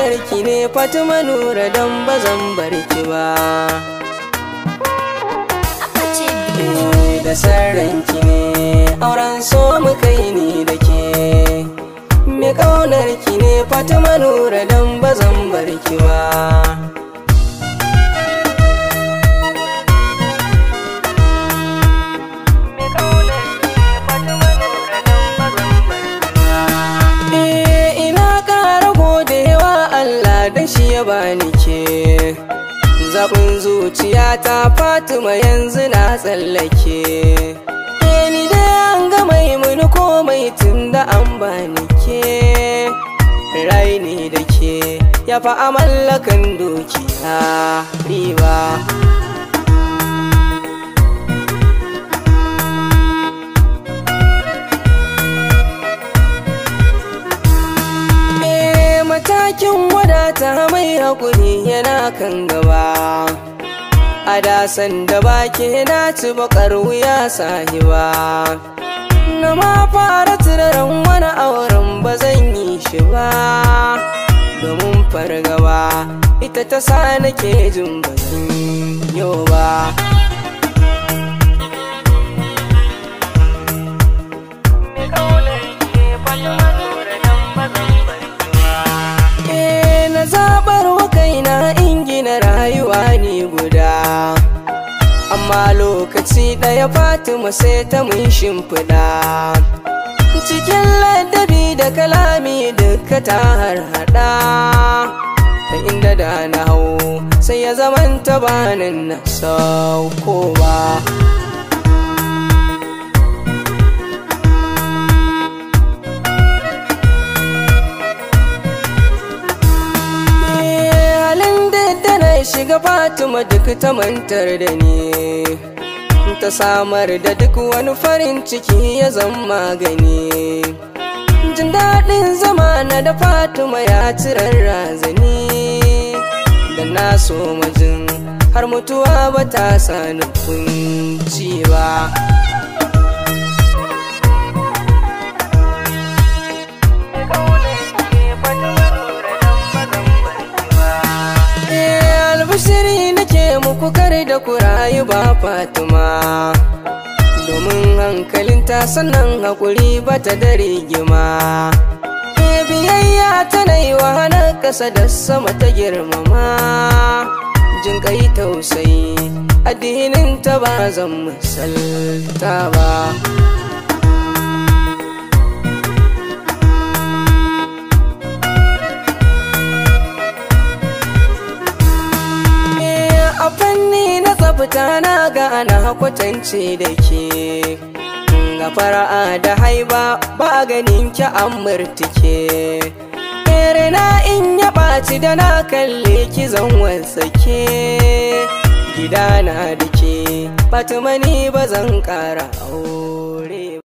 ƙaunarki ne Fatima Nura don ba zan bar ki ba da sarranki ne auren so mu kai ni da ke me ƙaunarki ne Fatima Nura don ba zan bar ki ba da shi ya bani ke zaɓin zuciya ta fatima yanzu na tsallake ni dai an ga mai muni komai tun da an bani ke rai ne da ke ya fa a mallakan dukiya riba matakin wadata mai haƙuri yana kan gaba a dasan da bake na ci bakar wuya sahiba na ma fara tunanin wani auren ba zan yi shi ba domin fargaba ita ta sa nake jin bazan yau ba rayuwa ne guda amma lokaci ɗaya fatima sai ta mun shimfiɗa cikin ladabi da kalami duka ta harhaɗa ta inda da na hau sai ya zamanta banin na sauko ba shiga Fatima duk ta mantar da ni ta samar da duk wani farin ciki ya zama magani jin daɗin zama na da Fatima ya cirar razani da na so majin har mutuwa ba ta sani kunci ba shiri nake muku kare da ku rayu ba fatima domin hankalinta sannan haƙuri ba ta da rigima biyayya tana yi wa hana ƙasa da sama ta girmama jin kai tausayi addinin ta ba zan misalta ba fita na ga ana kwatance da ke ga fara'a da haiba ba ganin ki an murtike na in ya ɓaci da na kalle ki zan wasake gida na da ke fatima ni ba zan ƙara aure